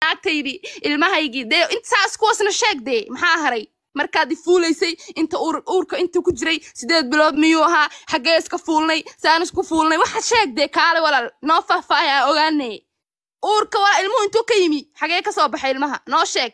naagtaydii ilmahaygii dee intaas kuwaasna sheeg dee maxaa haray markaad i fuulaysay inta uur uurka inta ku jiray sideed bilood miyuu ahaa xaggee iska fuulnay saan isku fuulnay waxa sheeg dee kaale walaal noo faahfaahay aan ogaanay uurka walaal ilmuhu intuu ka yimi xagee ka soo baxay ilmaha noo sheeg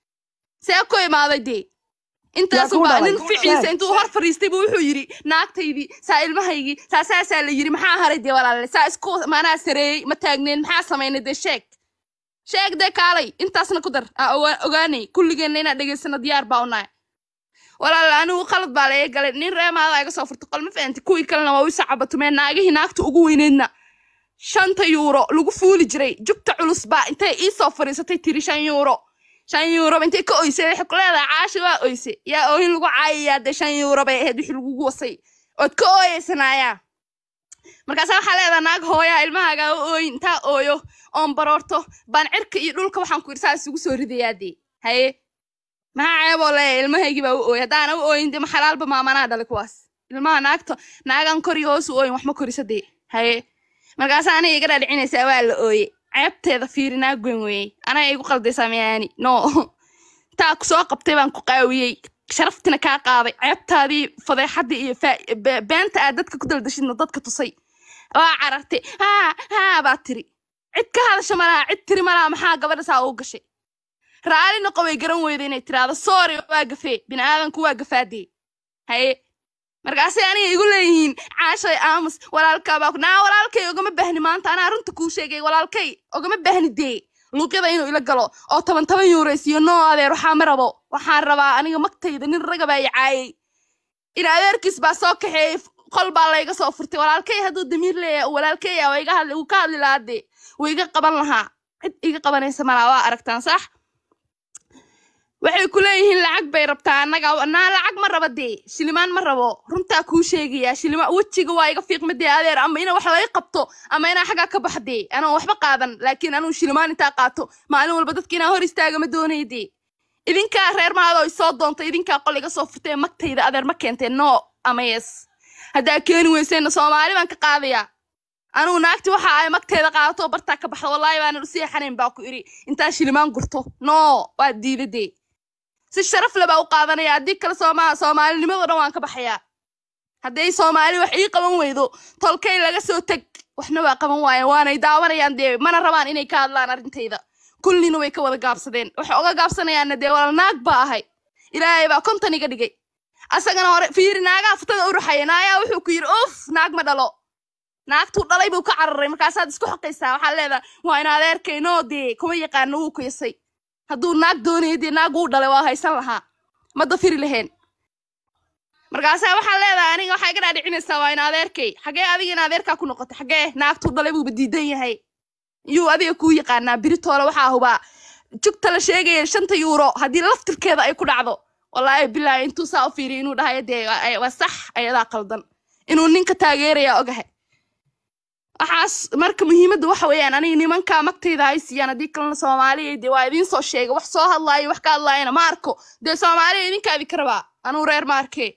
see ku imaaday dee intaas ku baa dhalay? nin ficiisa Sheeg. intuu hor fariistay buu wuxuu yidhi naagtaydii saa ilmahaygii saa saasaa la yidhi maxaa haray dee walaale saa isku maanaa sareeyey ma taagneen maxaa samaynay dee sheeg sheeg dee kaalay intaasna ku dar aa ogaa- ogaanay kulligeenna inaan dhegaysano diyaar baa unahay walaal anigu qalad baa laga galay nin reemaada iga soo furtay qol ma fahanti kuwii kalena waa u sacabatumeen naagihii naagta ugu weyneedna shanta yuuro lagu fuuli jiray jugta culus baa intay ii soo fadhiisatay tiri shan yuuro shan yuuro intay ka oysay waxay ku leedahay caashi waa oyse yaa oohin lagu caayayaa dee shan yuuro bay ahayd wixii lagugu wasay ood ka ooyeysanaayaa markaasaa waxaa leedahay naag hooyaa ilmahaagaa u ooyin intaa ooyo oon baroorto baan cirka iyo dhulka waxaan ku yidhi saa isugu soo ridayaa dee haye maxaa ceeboo leeyahay ilmahaygii baa u ooyay haddaana u ooyin dee ma xalaalba maamanaa dhalay kuwaas ilmaha naagta naagan kor iyo hoos u ooyin wax ma korisa dee haye markaasaa aniga iga dhaadhicinaysaa waa la ooye ceebteeda fiiri naag weyn weeyey anaga igu qaldaysaa miyaani no taa ku soo qabtay baan ku qaawiyey sharaftina kaa qaaday ceebtaadii fadeexadii iyo faa- be- beenta aad dadka ku daldashidna dadka tusay waa carartay haa haa baa tiri cid ka hadasha malaha cid tiri malaha maxaa gabadha saa ugu gashay raali noqo way garan weyda inay tiraahdo sorry waa gafee bini aadanku waa gafaadee haye markaasay aniga igu leeyihiin caashay aamus walaalkaa baa ku naa walaalkay ogama baahni maanta anaa runta kuu sheegay walaalkay ogama baahni dee luuqyada inuu ila galo oo toban toban yuuraysiyo noo adeer waxaa ma rabo waxaan rabaa aniga magtayda nin raga baa i caayay in adeerkiis baa soo kaxeeyey qol baa layga soo furtay walaalkay hadduu damiir leeyahay walaalkay ah waa iga hadli wuu ka hadli lahaa dee wuu iga qaban lahaa cid iga qabanaysa malaa waa aragtaan sax waxay ku leeyihiin lacag bay rabtaa annaga naa lacag ma raba dee shilimaan ma rabo runtaa kuu sheegayaa shilima wejiga waa iga fiiqma dee adeer ama ina wax laga qabto ama inaa xaggaa ka baxa dee anoo waxba qaadan laakiin anuu shilimaan intaa qaato maalin walba dadka inaa hor istaaga ma doonaya dee idinkaa reer maadoo isoo doonta idinkaa qol iga soo furtee magtayda adeer ma keenteen no ama yes haddaa keeni weyseenna soomaali baan ka qaadayaa anugu naagti waxa ay magteeda qaadato bartaa ka baxda wallaahi baanan u seexanayn baa ku idhi intaa shilimaan gurto no waa diidadee si sharaf le baa u qaadanaya haddii kale sooma soomaalinimado dhan waan ka baxayaa hadday soomaali wax ii qaban weydo tolkay laga soo teg waxna waa qaban waayeen waanay daawanayaan dee mana rabaan inay ka hadlaan arrintayda kullina way ka wada gaabsadeen waxay oga gaabsanayaanna dee walaal naag baa ahay ilaahay baa konton iga dhigay asagana hore fiiri naagaa futada u ruxaya naayaa wuxuu ku yidhi uf naag ma dhalo naagtuu dhalay buu ka cararay markaasaad isku xoqaysaa waxaa leedahay waa in adeerkay noo dee kuma yaqaano wuu kuyasay hadduu naag doonaya dee naag uu dhalay waa haysan lahaa ma dafiri lahayn markaasaa waxaa leedahay aniga waxaa iga dhaadhicinaysaa waa in adeerkay xagee adiga in adeerkaa ku noqotay xagee naagtuu dhalay buuba diidan yahay yuu adiga kuu yaqaanaa biritoole waxaa hubaa jugta la sheegaya shanta yuuro haddii laftirkeeda ay ku dhacdo wallaahi bilaahi intuu saa u fiiriyo inuu dhahayo dee waa- waa sax ayadaa qaldan inuu ninka taageeraya ogahay waxaas marka muhiimadda waxa weeyaan aniga nimankaa magtayda hay siiyaan haddii kalena soomaaliya dee waa idiin soo sheegay wax soo hadlaayo wax ka hadlaayana ma arko dee soomaaliya idinkaa idinka rabaa anuu reer ma arkee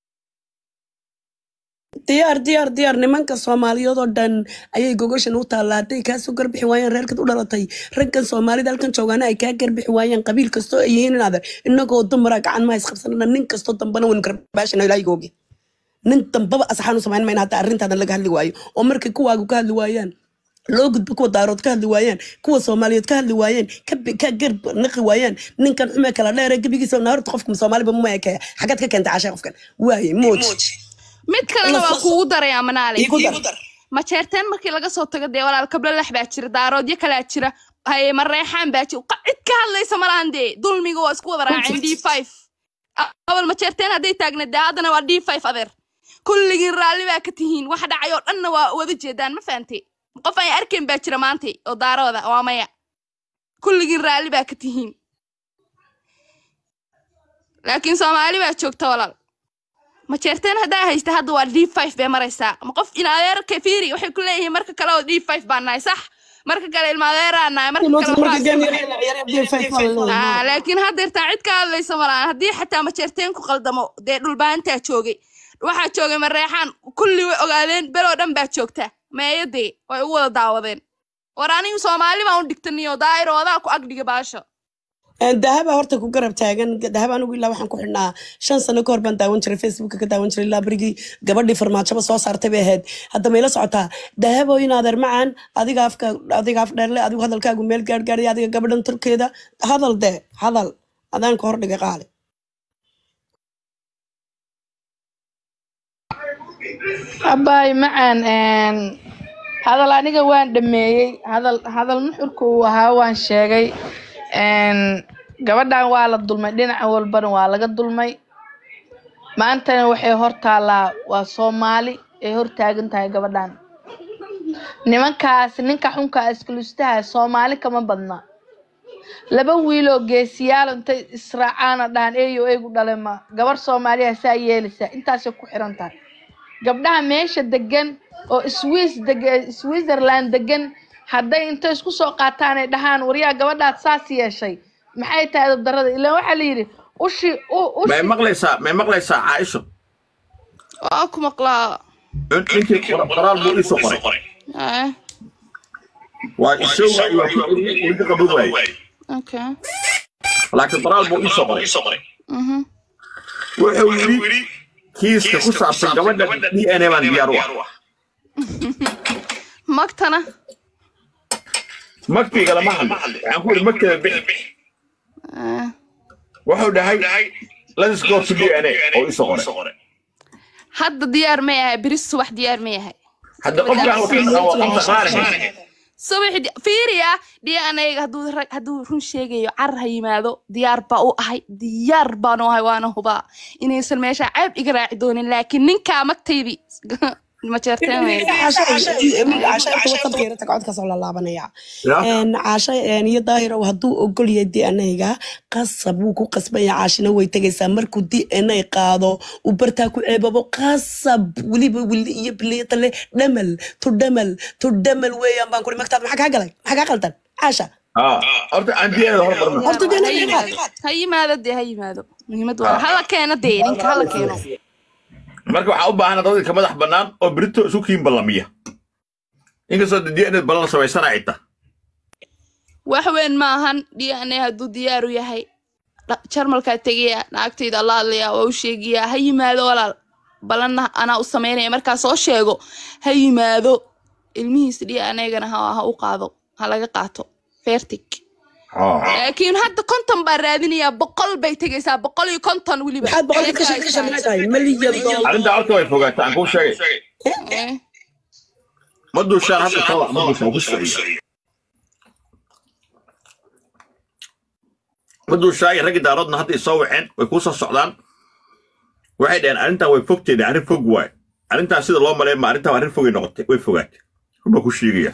diyaar diyaar diyaar nimanka soomaaliyeed oo dhan ayay gogoshan u taallaa hadday kaasoo garbixi waayeen reerkad u dhalatay raggan soomaalida halkan joogaana ay kaa garbixi waayeen qabiil kastoo ay yihiin inaad inagoo dumara gacan ma isqabsanana nin kastoo dambana waynu garbaashana ilaahiga ogi nin dambaba asaxaan u samayn mayna hataa arrintaadan laga hadli waayo oo markay kuwaagu ka hadli waayaan loo gudbo kuwa daarood ka hadli waayaan kuwa soomaaliyeed ka hadli waayeen ka bi- ka garb naqi waayaan ninkan xume kala dheere gebigiisa naarta qofka soomaaliba ma ekaya xagaad ka keentay cashay qofkan waaye mooj mid kalena waa kuugu darayaa manaale iigu dar majeerteen markii laga soo tago dee walaal kablalax baa jira daaroodyo kalaa jira haye mareexaan baa jira qa- cid ka hadlaysa malahan dee dulmiga waa isku wada raaceen d five awal majeerteen hadday taagna dee haddana waa d five adeer kulligiin raalli baa ka tihiin wax dhacay oo dhanna waa wada jeedaan ma fahante qof aan arkayn baa jira maanta oo daarooda waa maya kulligiin raalli baa ka tihiin laakiin soomaali baa joogta walaal majeerteen haddaa haysta hadda waa d five bay maraysaa ma qof in adeerka fiiri waxay ku leeyihiin marka kale oo d five baan nahay sax marka kale ilma adeeraa nahay marka kale waxbaa Ah, laakiin haddeertaa cid ka hadlaysa malahan haddii xataa majeerteen ku qaldamo dee dhulbaantaa joogay waxaa joogay mareexaan kulli way ogaadeen beloo dhan baa joogta meeyadee way u wada daawadeen war anigu soomaali baan u dhigtaniyo daayiro adaa ku agdhiga baasha dahaba horta ku garab taagan dahaba anigu ilaa waxaan ku xidhnaa shan sano ka hor baan daawan jiray facebooka ka daawan jiray ilaa berigii gabadhii farmaajaba soo saartay bay ahayd hadda mayla socotaa dahabo in adeer macaan adiga afka adiga af dheerle adigu hadalkaagu meel gaargaaraya adiga gabadhan turkeeda hadal de hadal adaan ka hor dhigay qaali abaay macaan een, hadal aniga waan dhameeyey hadal hadal nuxurka uu ahaa waan sheegay een, gabadhan waa la dulmay dhinaca walbana waa laga dulmay maantana waxay hor taallaa waa soomaali ay hor taagan tahay gabadhan nimankaas ninka xunka iskulustaha soomaali kama badna laba wiiloo geesiyaal intay israacaana dhahan eeyo eegu dhale ma gabar soomaaliya saa yeelaysaa intaasay ku xiran tahay gabdhaha meesha degan oo swiss deg switzerland degan hadday intay isku soo qaataan ay dhahaan waryaa gabadhaad saas yeeshay maxay tahay darada ilaan waxaa la yidhi ushi u may ushi maqlaysaa may maqlaysaa caaisho waa ku maqlaa In- ninkii qor- qoraal buu iisoo qoray Eh, waa isaga iyo weli qaban waaye okay laakiin qoraal buu iisoo qoray Mhm. wuxuu yidhi kiiska ku saabsan gabadha d n a baan diyaar u ah magtana magtiga lama hadlo waxaan ku yidhi magteeda bixi Eh, wuxuu dhahay let's go to d n a oo iisoo qoray hadda diyaar ma yahay beri subax diyaar ma yahay hadda qofkaan waa qofta qaarahay subaxi di- fiiriya dnayga hadduu rag- hadduu run sheegayo car ha yimaado diyaar baa u ahay diyaar baan u ahay waana hubaa inaysan meesha ceeb iga raaci doonin laakiin ninkaa magtaydii ma jeerteen wey. caasha inta wadankeera tag codkaasoo la laabanaya caasha iyo daahirow hadduu ogol yahay d n a-ga qasab wuu ku qasbaya caashina way tegaysaa markuu d n a qaado uu bartaa ku ceebabo qasab weliba wili iyo biliyatale dhamal tu dhamal tu dhamal weeyaan baan kuri magtaad maxaa kaa galay maxaa kaa qaldan caasha horta aan diyaarada hormarna horta d n ha a yimaado ha yimaado dee ha yimaado muhiimad waa hala keeno dee ninka hala keeno marka waxaa u baahan dadka madax bannaan oo berito isu kiin ballamiya inkastoo d n a ballan samaysana ay tahay wax weyn maahan dna hadduu diyaar u yahay dha- jarmalkaa tegaya naagtayda alla hadlaya waa u sheegaya ha yimaado walaal balanna anaa u samaynaya markaa soo sheego ha yimaado ilmihiisa dnagana ha ha u qaado ha laga qaato fertig laakiin hadda konton baa raadinayaa boqol bay tegaysaa boqol iyo konton weliba maxaad boqolka ka shaqe ka shaqeynahay malyan doollar arrintaa horta way fogaataa aan kuu sheegay Eh, ma duushaan hadda kala ma duushaan ku socyo ma duushaan raggi daaroodna hadda isoo waceen way kuu soo socdaan waxay dhaheen arrintan way fogteeda arrin fog waay arrintan sida loo maleyn ma arrintan arrin fogay noqotay way fogaatay ruba ku sheegaya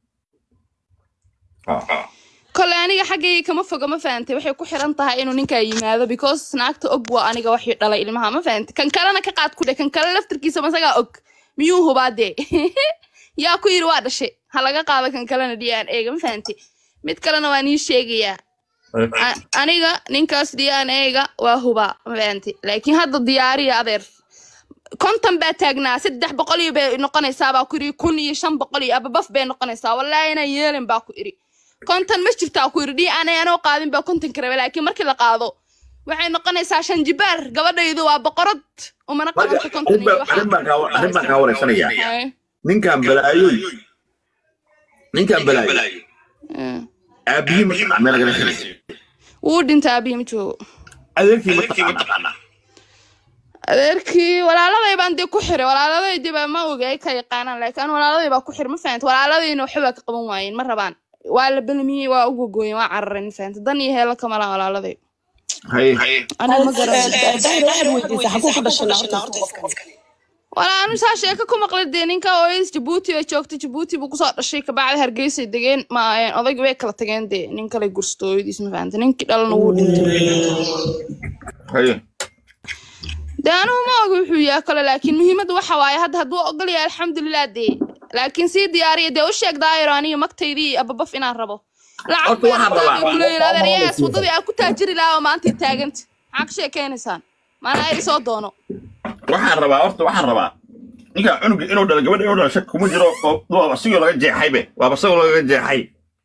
kole aniga xaggayga kama foga ma fahantay waxay ku xiran tahay inuu ninkaa yimaado because naagta og waa aniga waxii dhalay ilmaha ma fahantay kan kalena ka qaad ku dhe kan kale laftirkiisa masagaa og miyuu hubaa dee yaa ku yiri waa dhashay ha laga qaado kan kalena d n a-ga ma fahantay mid kalena waan ii sheegayaa A- aniga ninkaas d n a-ga waa hubaa ma fahantay laakiin hadda diyaariya adeer konton baa taagnaa saddex boqol iyo bay noqonaysaa baa ku iri kun iyo shan boqol iyo ababaf bay noqonaysaa wallaahi inaan yeelin baa ku iri konton ma jirtaa ku iri d n a anoo qaadin baa kontonka rabe laakiin markii la qaado waxay noqonaysaa shan jibaar gabadhaydu waa boqorad umana marka qabanto konton arrin iyo baa- arrin baan kaa- arrin baan kaa wareysanayaa Hay. ninkan balaayoy ninkan balaayo Mm. aabihii ma taqaan meel lagala helay wuu dhintaa abihi ma joogo adeerkii ma taqaana adeerkii walaaladay baan dee ku xiray walaaladaydi baa ma oga ay ka yaqaanaan laakiin an walaaladay baa ku xiray ma fahanta walaaladayna waxba baa ka qaban waayeen ma rabaan waa la belamiyey waa u gogooyen waa carareen ma fahanta dan iyo heelo kama laha walaaladay hay aniga ma garan daahir waxaad weydiisay xaguu ku dhashay horta qofkan walaa anu saa sheeko ku maqlay dee ninka ooyis jabuuti bay joogtay jabuuti buu kusoo dhashay kabacdi hargeysay degeen ma odaygi way kala tageen dee nin kale gursto hooyadiis ma fahanta ninkii dhalana wuu dhintay hay dee anugu ma oga wuxuu yahay kale laakiin muhiimadda waxa waaye hadda hadduu ogol yahay alxamdulilah dee laakiin sii diyaariya dee u sheeg daayiro aniga magtaydii ababaf inaan rabo lacag Horta waxaan rabaa- kuleeyin adeeryahaas waddadii aan ku taajiri lahaa oo maanta taaganta maxaa ka sheekaynaysaan maana ay soo doono waxaan rabaa horta waxaan rabaa ninka cunuga inuu dhalo gabadha inuu dhalo shak kuma jiro oo waaba sigoo laga jeexaybe waaba sigoo laga jeexay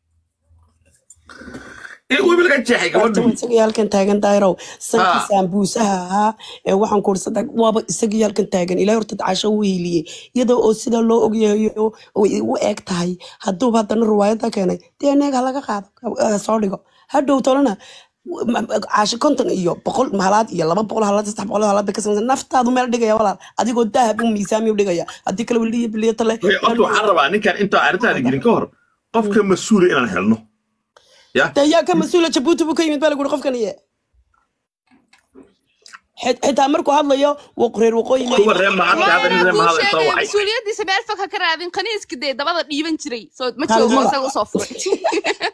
in weliba laga jeexay horta gabadhu isagii halkan taagan daahirow sankii Ah. saambuusaha ahaa ee waxaan ku ursadaa waaba isagii halkan taagan ilaahay horta casho u hiiliyey iyadoo oo sida loo ogyahayo way u eg tahay hadduuba haddana riwaayadda keenay dee neeg ha laga qaado ha soo dhigo hadhow tolana caasho konton iyo boqol halaad iyo laba boqol halaad saddex boqol halaad bay ka samaysan naftaadu meel dhigaya walaal adigoo dahab u miisaami u dhigaya haddii kale weliyo biliyo tale Wey, horta waxaan rabaa ninkan intaan arrintaada gelin ka hor qofka mas-uula inaan helno ya dee yaa ka mas-uula jabuuti buu ka yimid baa lagu yiri qofkan iye Xit- xitaa markuu hadlayo waq- reer waqooyi ma kuwa reer mahadka hadda nin maana reer kuu mahad soo sheegaya wacay mas-uuliyaddiisa meel fog ha ka raadin qaniiska dee dabada dhiiban jiray soo ma Kaalmada. joogo isaga usoo furay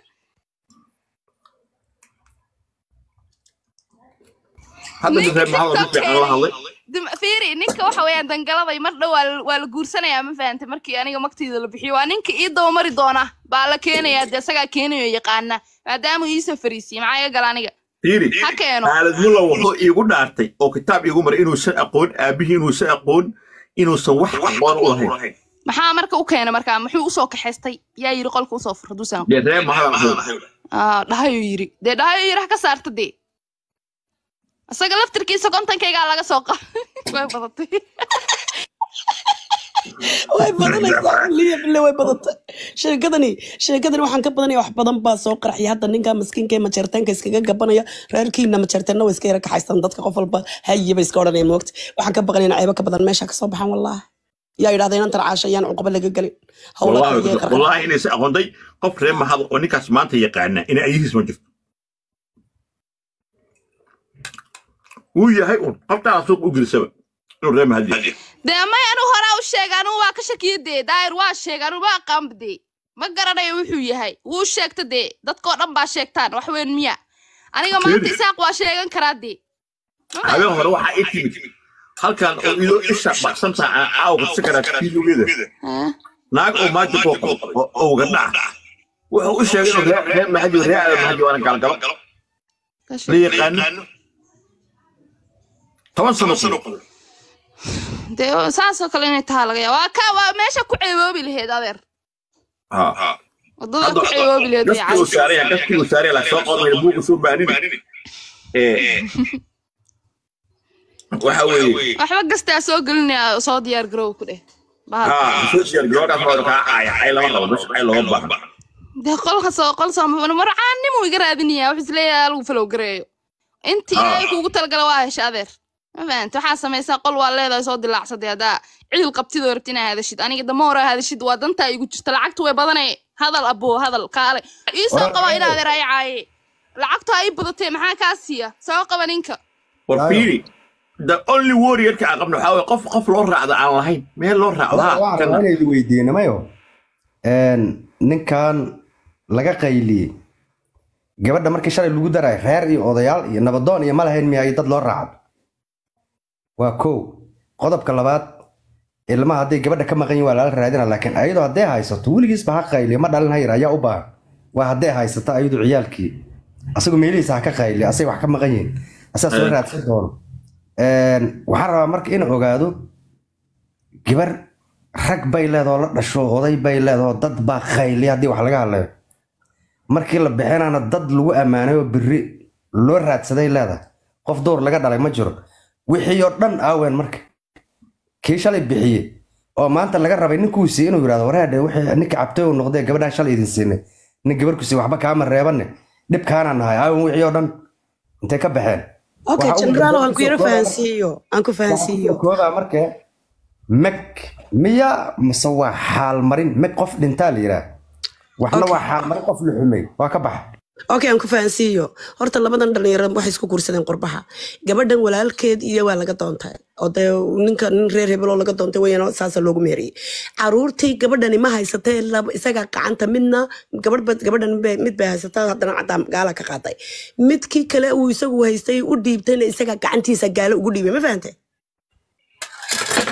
hadda nin reer mahad oo si fiican la hadlay Dim- fiiri ninka waxa weeyaan dangaladay mar dhow waa la- waa la guursanayaa ma fahantay markii aniga magtayda la bixiyo waa ninka ii dabamari doona baa la keenayaa dee isagaa keenayo yaqaana maadaama uu iisoo fariisiyey maxaa iga gala aniga fiiri ha keeno aalad mulla wuxuu iigu dhaartay oo kitaab iigu maray inuusan aqoon aabihii inuusan aqoon inuusan wax aqoon u lahayn maxaa marka u keenay markaa muxuu usoo kaxaystay yaa yiri qolka usoo fur haduusan dee reer mahadaan ahayn Ah, dhahayuu yiri dee dhahayuu yiri ha ka saarta dee isaga laftirkiisa kontankaygaa laga soo qa way badatay way badanaysaa liya bille way badatay sheekadani sheekadani waxaan ka badanaya wax badan baa soo qarxiyay hadda ninka maskiinka ee majeerteenka iskaga gabanaya reerkiina majeerteenna way iska yara kaxaystaan dadka qof walba haye bay iska odhanaya moogta waxaan ka baqanayna ceebo ka badan meesha kasoo baxan wallaahi yaa yidhahda inaan tarcaasha ayaan cuquba laga gelin howla والله qariyee qarqar والله inay si aqoonday qof reer mahad oo ninkaas maanta yaqaana inay ayihiis ma jirto wuu yahay un qoftaana suuq u gelisaba inuu reer mahad yahay dee may anu horaa u sheega anugu waa ka shakiya dee daayir waa sheega anugu ma aqaanba dee ma garanayo wuxuu yahay wuu sheegta dee dadkoo dhan baa sheegtaan wax weyn miya aniga maanta Fiiri. isaaq waa sheegan karaa dee Ma habeen hore waxaa ii timid halkan oo idoo isha baqsanta aan caawa ku sakaraa fiidowgeeda Ah, naag oo maaji koo qabo oo owga dhaca wuxuu u sheegay inuu reer reer mahadi reer aada mahadi waana gaalgalo ka la sheeg. yaqaano toban sano ku dee saasoo kale inay tahaa laga yaaba waa ka waa meesha ku ceeboobi laheyd adeer ha wadada ku ceeboobi laheyd way gaskii uu caawisay saaraya gaskii uu saaraya la soo qodmay buuga soo baanin ee waxa weeye waxba gastaa soo gelinaya soo diyaar garow ku dheh bahal ها سوشيال جلوكاس هو كا عاي عاي لما قبل مش عاي لما بحر dee qolka soo qol soo marcaanimu iga raadinaya wuxuu isleeyahay lagu falow gareeyo intii Ah. ilaahay kuugu talagala waa hesha adeer ma fahanta waxaa samaysaa qol waa leedahay soo dilaacsaday haddaa cidil qabtidoo rabti inaa hadashid aniga dama hore hadashid waa dantaa igu jirta lacagtu way badanay hadal aboo hadal kaale ii soo qaba in adeer ay caaye lacagtu ha ii badatee maxaa kaa siiya soo qaba ninka وفيري the only warrior ka aqabno waxa way qof qof loo raacdo aan lahayn meel loo raacdaa waxaan rabaa inay idin weydiino mayo ninkan laga qayliyey gabadha markii shalay lagu daray reer iyo odayaal iyo nabadoon iyo ma lahayn miya iyo dad loo raacdo waa kow qodobka labaad ilmaha hadday gabadha ka maqan yihin waa lala raadina laakiin ayadoo hadday haysato weligiisba ha qayliya ma dhalin hayar ayaa u baahan waa hadday haysato ayadu ciyaalkii asagu meelihiisa ha ka qayliya asay wax ka maqan yihin asaa soo Eh. raadsan doono waxaan rabaa marka in ogaado gabar rag bay leedahoo la dhasho oday bay leedahoo dad baa qayliya haddii wax laga hadlayo markii la bixinaana dad lagu ammaanay oo biri loo raadsaday leedahay qof door laga dhalay ma jiro wixii oo dhan aawen marka kii shalay bixiye oo maanta laga rabay ninkuu siiye inuu yidhahdo wareedhe wixii ninka cabtay uu noqdee gabadhaan shalay idin siinay nin gabarku siiye waxba kaama reebanne dhibkaanaan nahay aawen wixii oo dhan intay ka baxeen okay Waxa uu jeneraal aan ku yaro soo koobayaa- fahansiiyo aan ku fahansiiyo kooda marka meg miya mise waa xaalmarin meg qof dhintaa la yidhaah waxna waa xaalmarin qof la xumay waa ka baxa okay aan ku fahansiiyo horta labadan dhalinyaro waxay isku guursadeen qurbaha gabadhan walaalkeed iyo waa laga doontay oo dee ninka nin reer hebeloo laga doontay weyaan saasa loogu meeriyey caruurtii gabadhani ma haysatee laba isagaa gacanta midna gabadh gabadhan mid bay- mid bay haysataa haddana cadaan gaala ka qaaday midkii kale uu isagu haystay u dhiibtayna isagaa gacantiisa gaalo ugu dhiibay ma fahante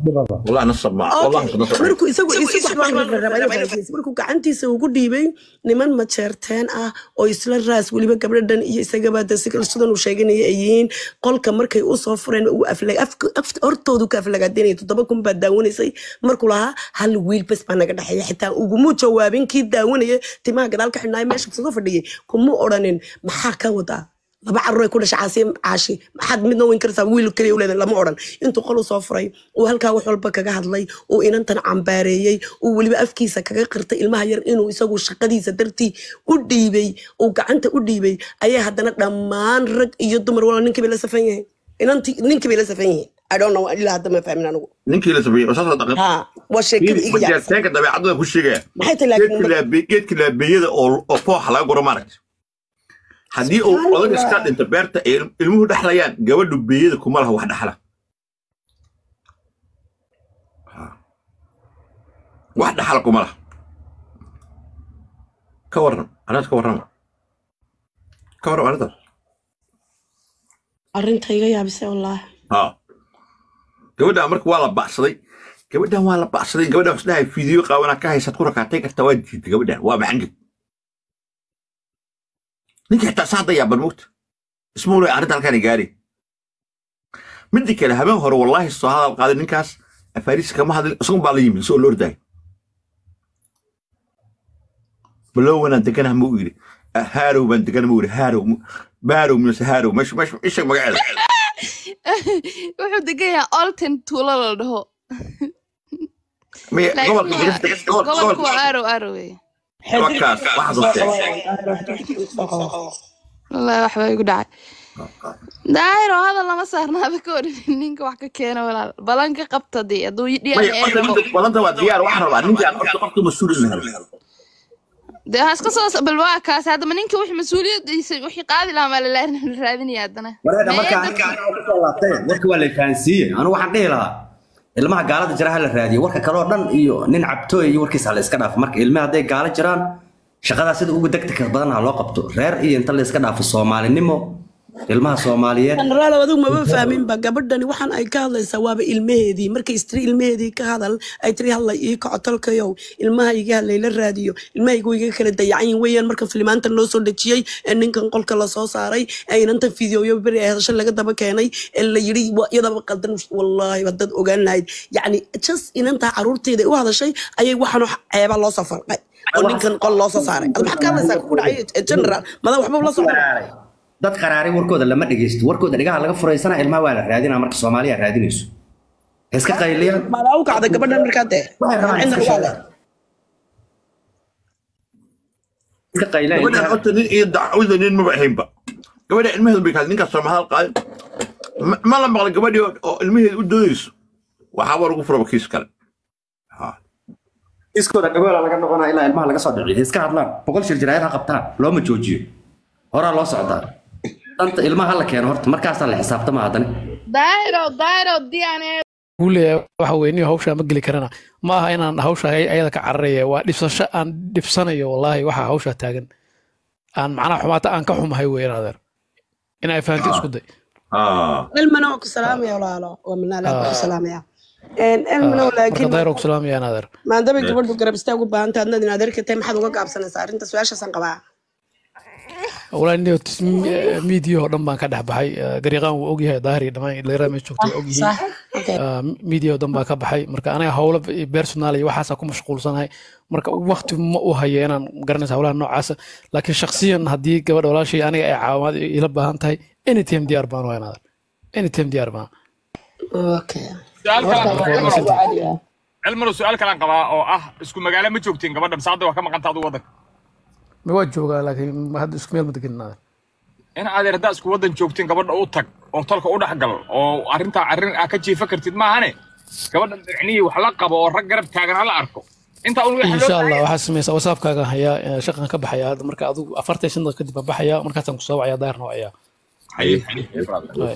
والله نصب معه والله نصب markuu isagu isagu waxbaan rabaa inuu faahfaahis markuu gacantiisa ugu dhiibay niman majeerteen ah oo isla raas weliba gabdhadhan iyo isagaba de si sidan uu sheeganaya ay yihiin qolka markay usoo fureen uu aflag afka- af- hortoodu ka aflagaadenaya toddoba kun baa daawanaysay markuu lahaa hal wiil bes baa naga dhexeeya xitaa uguma jawaabin kii daawanaya timaha gadaal ka xidhnaayo meesha soo fadhiyay kuma odhanin maxaa ka wadaa laba carruur ay ku dhashay caasiye caashi maxaad midna weyn kartaa wiil kaliya u leedahay lama odhan intuu qol u soo furay uu halkaa wax walba kaga hadlay uu inantan cambaareeyey uu weliba afkiisa kaga qirtay ilmaha yar inuu isagu shaqadiisa dartii u dhiibay uu gacanta u dhiibay ayaa haddana dhammaan rag iyo dumar wala ninkii bay la safan yihiin inantii ninkii bay la safan yihiin I don't know ilaa hadda ma fahmin anigu ninkii la sameeyey wasaasoo dhaqan ha waa sheekada iga yaabsan majeerteenka dabeecadooda ku sheegaya maxay tahay laakiin geedka laabe- geedka laabeyada oo oo fooxa laga guro maaragta haddii uu odag iska dhinto beerta ay il- ilmuhu dhexlayaan gabadhu beeyada kuma laha wax dhexla Ha. wax dhexla kuma laha ka waran arrintaas ka warrama ka warram arrintaas arrinta iga yaabisay wallaahi ha gabadhan marka waa la bacsaday gabadhan waa la bacsaday gabadhan waxs dhahay fiidiyo qaawanaa ka haysaad ku rakaatay kartaa waa jiitay gabadhan waa maxangeg ninka xitaa saada yaaban moogta ismuule arrinta halkaan gaari midda kale habeen hore wallaahi soo hadal qaaday ninkaas afaariis kama hadlin isagun baa la yimid isagoo la ordaay baloowanaan deganah ma u yidhi haarow baan deganah ma u yidhi haarow baarow mise haarow meesha meesha isha magaceeda wuxuu degan yahay olten tuulo la dhaho Maya, Laakiin gobolka waa- Ingiriiska- gobol- gobolku waa gobolka- arow arow wey gobolkaas waxaa soo sheegay. wallahi waxbaa igu dhacay daahiro hadal lama saarnaaba ka odhan ninka wax ka keena walaal balan ka qabta dee hadduu Maya, horta dhiyaaqo midda- balanta waa diyaar waxaan rabaa ninkaan horta qofka mas-uul in la helo dee ha iska soo bal waa kaas haddaba ninka wixii mas-uuliyadiisa wixii qaadi lahaa maa la raadinaya haddana wareega Mee markaa dadka- kasoo laabtay warka waa la fahansiiyey anigu waxaan dhihi lahaa ilmaha gaalada jira ha la raadiyo warka kaloo dhan iyo nin cabtooy iyo warkiisa ha la iska dhaafo marka ilmaha hadday gaalo jiraan shaqadaa sida ugu degdega badan ha loo qabto reer iyo inta la iska dhaafo soomaalinimo ilmaha soomaaliyeed generaal adigu maba fahminba gabadhani waxaan ay ka hadlaysaa waaba ilmaheedii markay istiri ilmaheedii ka hadal ay tiri hadlay ii kaco tolkayow ilmaha iga hadlay la raadiyo ilmahaygu iga kala dayacan yihin weeyaan marka filimaantan loo soo dejiyey ee ninkan qolka lasoo saaray ee inanta fideoyo beri ay hadasho laga daba keenay ee la yidhi "Wa- iyadaba qaldan wallaahi waa dad ogaan lahayd yacni just inantaa caruurteeda u hadashay ayay waxaan ceeba loo soo farqay oo ninkan qol loo soo saaray ad maxaad ka hadlaysaa kugu dhacay general madaa waxba la socda dad qaraaray warkooda lama dhegeysto warkooda dhigaha laga furaysana ilmaha waa la raadinaa marka soomaaliya raadinayso Ha iska qayliyaan maadaa u kacday gabadhan markaa dee waxay rabaan cidna iska waa leh sheegaan iska qayliyaan gabadhan horta nin iyo dacwada nin maba ahaynba gabadha ilmaheedu bay kaad ninkaas soo mahadal qaadin Ma- ma la maqlay gabadhii oo- oo ilmaheedu u doodayso waxaaba lagu furaba kiis kale Ha. iskooda dhagoola laga noqonaa ilaa ilmaha laga soo dhiciyo Ha iska hadlaan boqol shir jiraayad ha qabtaan looma joojiyo horaa loo socdaa danta ilmaha la keeno horta markaasaa la xisaabtama haddana daahiro daahiro diane uu leeyahay waxa weye nin hawshaa ma geli karana ma aha inaan hawsha ay- ayada ka cararaya waa dhibsasho aan dhibsanayo wallaahi waxa hawshaa taagan aan macnaha xumaata aan ka xumahay weeyaan adeer in ay fahanti isku day Ah. ilmana waa ku salaamaya walaalo waa minaalaa waa ku salaamaya ilmana marka laakiin dayro ku salaamayaan adeer maadaama gabadhu garab istaag u baahan tahay adnad inaad erka tahay maxaad uga gaabsanaysaa arrinta su-aashaasaan qabaa walahi nin miidiya oo dhan baan ka dhex baxay Eh, gariiqaan wuu ogyahay daahir iyo dhammaan dhalinyarada meesha joogta waa ogyihiin sax okay miidiya oo dhan baan ka baxay marka aniga howlo personal iyo waxaasaa ku mashquulsanahay marka waqti ma u hayo inaan garanaysa howlaha noocaasa laakiin shaksiyan haddii gabadha walaashay aniga ay caawimaad ila baahan tahay anytime diyaar baan wayan adeer anytime diyaar baan okay su'aal kale aan Marka waa qabaa- masantahay. cilmano su'aal kale aan qabaa oo ah isku magaalo ma joogtiin gabadha mise hadda waa ka maqanta adu waddanka ma waa joogaa laakiin hadda isku meel ma degenin adeer in adeer haddaa isku waddan joogtiin gabadha u tag oo tolka u dhex gal oo arrintaa arrin aa ka jiifa kartid maahane gabadha micnihii wax la qabo oo rag garab taagan hala arko intaa un waxa loo insha allah baahan waxaa samaysa whatsappkaaga hayaa eh, shaqan ka baxaya hadda marka adigu afartan shan daqiiqo kadib baan baxaya markaasaan kusoo wacaya daahirna wacayaa Haye. Waay.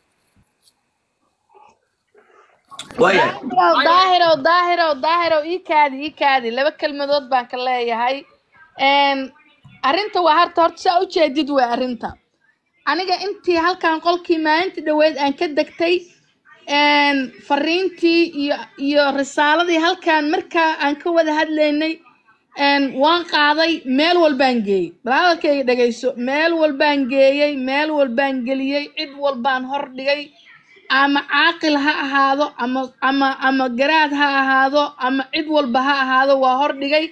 waayahay daahiro daahiro daahiro ii kaadi ii kaadi laba kelmadood baan ka leeyahay Een, arrinta waa harta horta saa ujeedid waa arrinta aniga intii halkan qolkii maalintii dhaweyd aan ka degtay een, fariintii iyo iyo risaaladii halkaan markaa aan ka wada hadlaynay een, waan qaaday meel walbaan geeyey balaadarkayga dhegayso meel walbaan geeyey meel walbaan geliyey cid walbaan hor dhigay ama caaqil ha ahaado ama ama ama garaad ha ahaado ama cid walba ha ahaado waa hor dhigay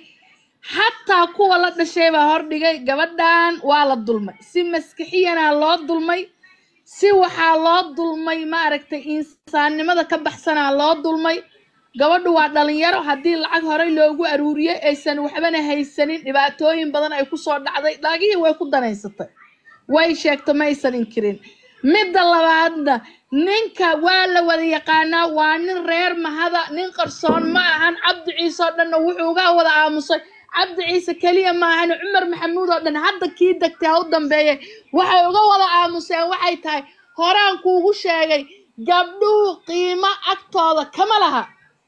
xataa kuwa la dhashay baa hor dhigay gabadhan waa la dulmay si maskixiyanaa loo dulmay si waxaa loo dulmay maaragtay insaannimada ka baxsanaa loo dulmay gabadhu waa dhalinyaro haddii lacag horey loogu aruuriyey aysan waxbana haysanin dhibaatooyin badan ay kusoo dhacday laagihii way ku danaysatay way sheegto ma aysan inkirin midda labaadna ninka waa la wada yaqaanaa waa nin reer mahada nin qarsoon ma ahan cabdi ciise oo dhanna wuxuu uga wada aamusay cabdi ciise keliya ma ahan cumar maxamuud oo dhan hadda kii degtay ha u dambeeyay waxay uga wada aamuseen waxay tahay horaan kuugu sheegay gabdhuhu qiimo agtooda kama laha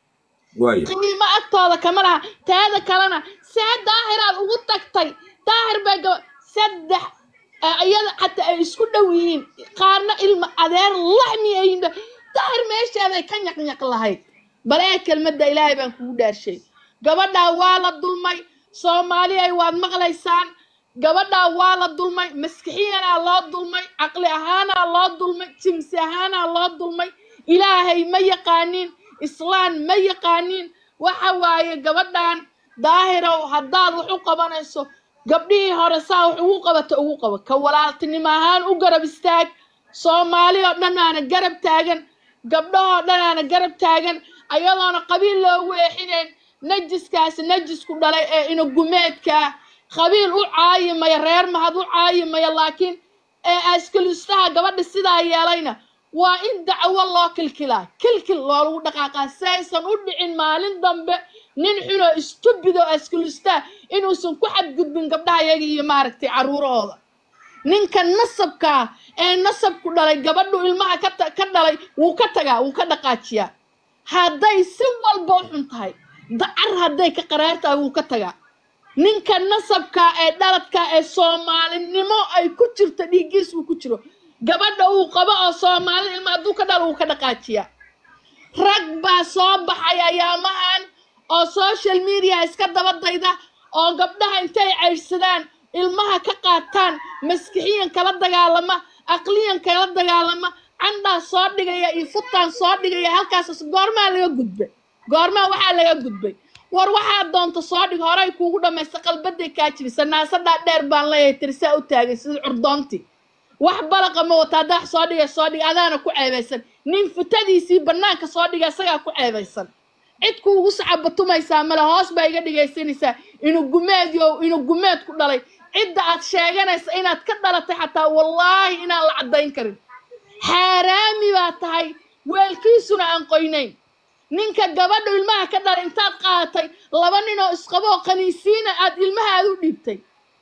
waaya qiimo agtooda kama laha teeda kalena see daahiraad ugu tagtay daahir bay gaba saddex ee iyada xataa ay isku dhow yihiin qaarna ilma adeer laxmi ayin daahir meesheeday ka nyaqnyaq lahayd bal ee kelmadda ilaahay baan kugu dhaarshay gabadhaa waa la dulmay soomaaliyay waad maqlaysaan gabadhaa waa la dulmay maskixiyanaa loo dulmay caqli ahaanaa loo dulmay jimsi ahaanaa loo dulmay ilaahay ma yaqaanin islaan ma yaqaanin waxa waaye gabadhan daahirow haddaad wax u qabanayso gabdhihii hore saa wax ugu qabata ugu qabo ka walaaltinimo ahaan u garab istaag soomaali oo dhan aana garab taagan gabdhahoo dhan aana garab taagan ayadoona qabiil loogu eexinayn najiskaasi najisku dhalay ee inagumeedkaa qabiil u caayimaya reer mahad u caayimaya laakiin ee askalistaha gabadha sidaa yeelayna waa in dacwo loo kilkilaa kilkil loolagu dhaqaaqaa si aysan u dhicin maalin dambe nin xunoo istubido askalistaa inuusan ku xadgudbin gabdhaha iyaga iyo maaragtay caruurahooda ninka nasabkaa ee nasabku dhalay gabadhu ilmaha ka ta- ka dhalay wuu ka tagaa wuu ka dhaqaajiyaa hadday si walba u xun tahay dacar hadday ka qaraar tahay wuu ka tagaa ninka nasabka ee dhaladka ee soomaalinimo ay ku jirto dhiiggiis uu ku jiro gabadha uu qabo oo soomaali ilma hadduu ka dhalo uu ka dhaqaajiyaa rag baa soo baxay ayaamahan oo social media iska daba dayda oo gabdhaha intay caydhsadaan ilmaha ka qaataan maskixiyan kala dagaalama aqliyan kala dagaalama candhaa soo dhigaya iyo futaan soo dhigaya halkaas goormaa laga gudbay goormaa waxaa laga gudbay war waxaa doonta soo dhig horay kuugu dhammaysta qalbaday kaa jibisa naasadhaa dheer baan leeyahay tirsaa u taagay sida curdoontii wax balaqa ma wata haddaa wax soo dhiga soo dhiga adaana ku ceebaysan nin futadiisii bannaanka soo dhiga isagaa ku ceebaysan cid kuugu sacabatumaysaa male hoos baa iga dhigaysanaysaa inu gumeed yo inu gumeed ku dhalay cidda aad sheeganaysa inaad ka dhalatay xataa wallaahi inaan la caddayn karin xaaraami baa tahay weelkiisuna aan qoynayn ninka gabadha ilmaha ka dhalay intaad qaadatay laba ninoo isqaboo qaniisiina aad ilmahaad u dhiibtay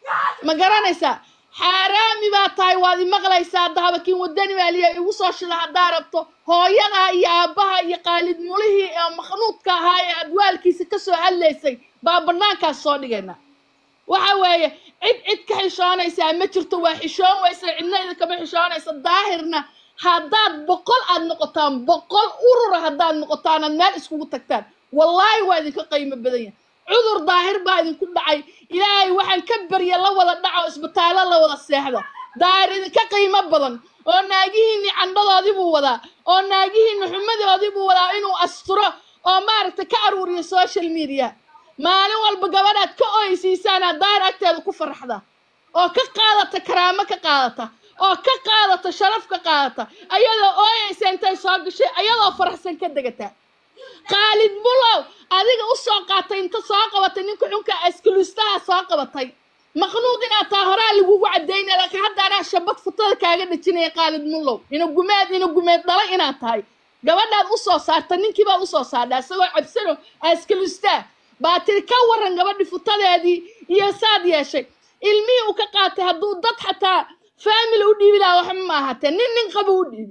ma garanaysaa xaaraami baa tahay waad imaqlaysaa dahabakiin wadani maaliya igu soo shida haddaa rabto hooyadaa iyo aabbaha iyo qaalid mulihii ee makhnuudka ahaa ee aad waalkiisa ka soo hadlaysay baa bannaankaas soo dhigayna waxa weeye cid cid ka xishoonaysaa ma jirto waa xishoon weysa cidna idinkama xishoonaysa daahirna haddaad boqol aad noqotaan boqol urura haddaad noqotaan aad meel iskugu tagtaan wallaahi waa idinka qiimo badan yahay cudur daahir baa idinku dhacay ilaahay waxaan ka barya la wada dhaco isbitaallo la wada seexda daahir idinka qiimo badan oo naagihiinni candhadoodii buu wadaa oo naagihiinni xumadoodii buu wadaa inuu asturo oo maaragtay ka aruuriyo social media maalin walba gabadhaad ka oysiisaanaad daahir agteeda ku faraxda oo ka qaadata karaamo ka qaadata oo ka qaadata sharaf ka qaadata ayadoo ooyaysa intay soo gashay ayadoo faraxsan ka degata qaalid bulow adiga u soo qaatay inta soo qabatay ninka xunka askulustaha soo qabatay maqnuud inaad taa horaa lagugu cadaynaya laakiin hadda anaa shabad futada kaaga dhajinaya qaalid mulow ina gumeed ina gumeed dhala inaad tahay gabadhaad u soo saarta ninkiibaad usoo saardha isagoo cabsano askalustaa baa tiri ka waran gabadhi futadeedii iyo saad yeeshay ilmihii uu ka qaatay hadduu dad xataa faamily u dhiibi lahaa waxba ma ahaatee nin nin qabu u dhiibi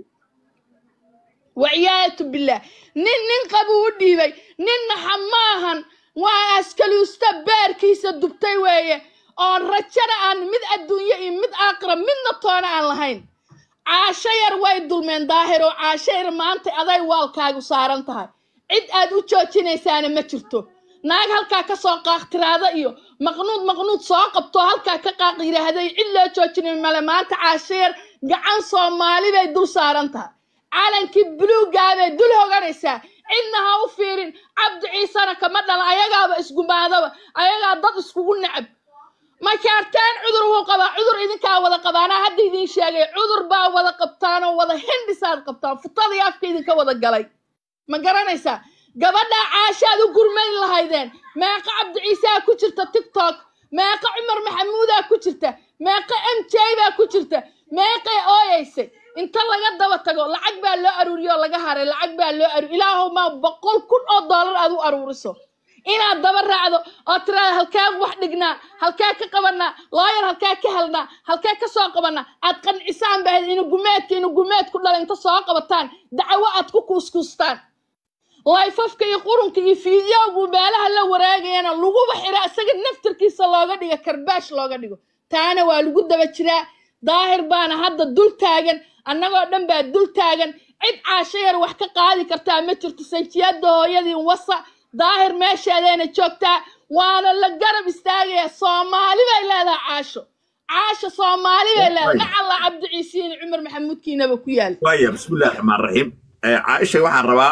waciyaatu billah nin nin qabu u dhiibay ninna hamaahan waa askaluusta beerkiisa dubtay weeye oo rajana aan mid adduunye iyo mid aakhira midna toona aan lahayn caasho yar way dulmeen daahir oo caasho yar maanta aday waalkaagu saaran tahay cid aad u joojinaysaana ma jirto naag halkaa ka soo qaaktiraada iyo maqnuud maqnuud soo qabto halkaa ka qaaq yidhaahday cid loo joojinay male maanta caasho yar gacan soomaali bay dul saaran tahay calankii buluugaa bay dul hoganaysaa cidna ha u fiirin cabdi ciisena kama dhala ayagaaba isgumaadaba ayagaa dad iskugu necab ma kaartaan cudur wuu qabaa cudur idinkaa wada qabaanaa hadda idiin sheegay cudur baa wada qabtaanoo wada hindhisaad qabtaan futadii afka idinka wada galay ma garanaysaa gabadhaa caashaad u gurmayn lahaydeen meeqa cabdi ciisaa ku jirta tiktok meeqa cumar maxamuudaa ku jirta meeqa m j baa ku jirta meeqay ooyaysay inta laga daba tago lacag baa loo aruuriyo oo laga haray lacag baa loo aruur ilaahow maa boqol kun oo doolar aad u aruuriso inaad daba raacdo oo tiraada halkaa wax dhignaa halkaa ka qabanaa looyar halkaa ka helnaa halkaa ka soo qabanaa aad qancisaan bahayd inu gumeedka inu gumeed ku dhala inta soo qabataan dacwo aad ku kuuskuustaan layfafka iyo qurunka iyo fiidiyowgu meelaha la waraagayana laguba xira isaga naftarkiisa looga dhigo karbaash looga dhigo taana waa lagu daba jiraa daahir baana hadda dul taagan annagoo dhan baa dul taagan cid caasho yar wax ka qaadi kartaa ma jirto sanjiyada hooyadii wasa daahir meesheedeena joogtaa waana la garab istaagaya soomaali bay leedahay caasho caasho soomaali bay leedahay macalla cabdi ciisiin cumar maxamuudkiinaba ku yaal waaya bismillahi raxmaan raxiim caaisha waxaan rabaa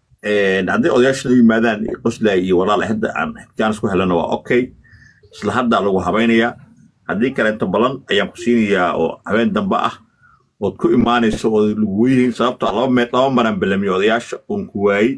haddii odayaasha noo yimaadaan qoslay iyo walaal hadda aan jaanis ku helana waa okay isla haddaa lagu habaynayaa haddii kaleeto balan ayaan ku siinayaa oo habeen dambe ah ood ku imaanayso oo lagu weynayn sababtoo laba me laba maraan balamiyo odayaasha oon ku waayey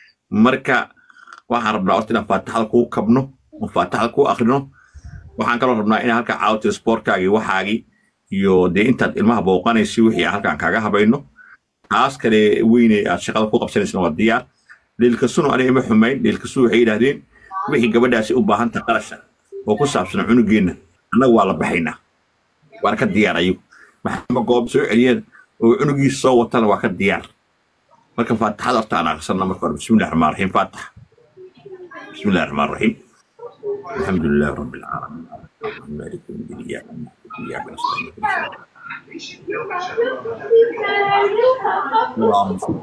marka waxaan rabnaa horta inaan faataxada kuu kabno oo faataxada kuu akrino waxaan kaloo rabnaa inaan halkaa caawtiyo sportkaagii waxaagii iyo dee intaad ilmaha booqanaysi wixii aan halkaan kaaga habayno taas kale weyne aad shaqada ku qabsanaysna waa diyaar dhiilkasunu aniga ima xumayn dhiilkasu waxay yidhaahdeen wixii gabadhaasi u baahan tahay qarasha oo ku saabsan cunugeenna annaga waa la baxaynaa waana ka diyaar ayagu maxaama goob soo celiyeen oo cunugiisa soo watana waa ka diyaar marka faataxada horta aan akhrisanna marka hore bismillahi raxmaan raxiim faatax bismillahi raxmaan raxiim الحمد لله رب العالمين الرحمن مالك يوم الدين اياك نعبد واياك نستعين اللهم صل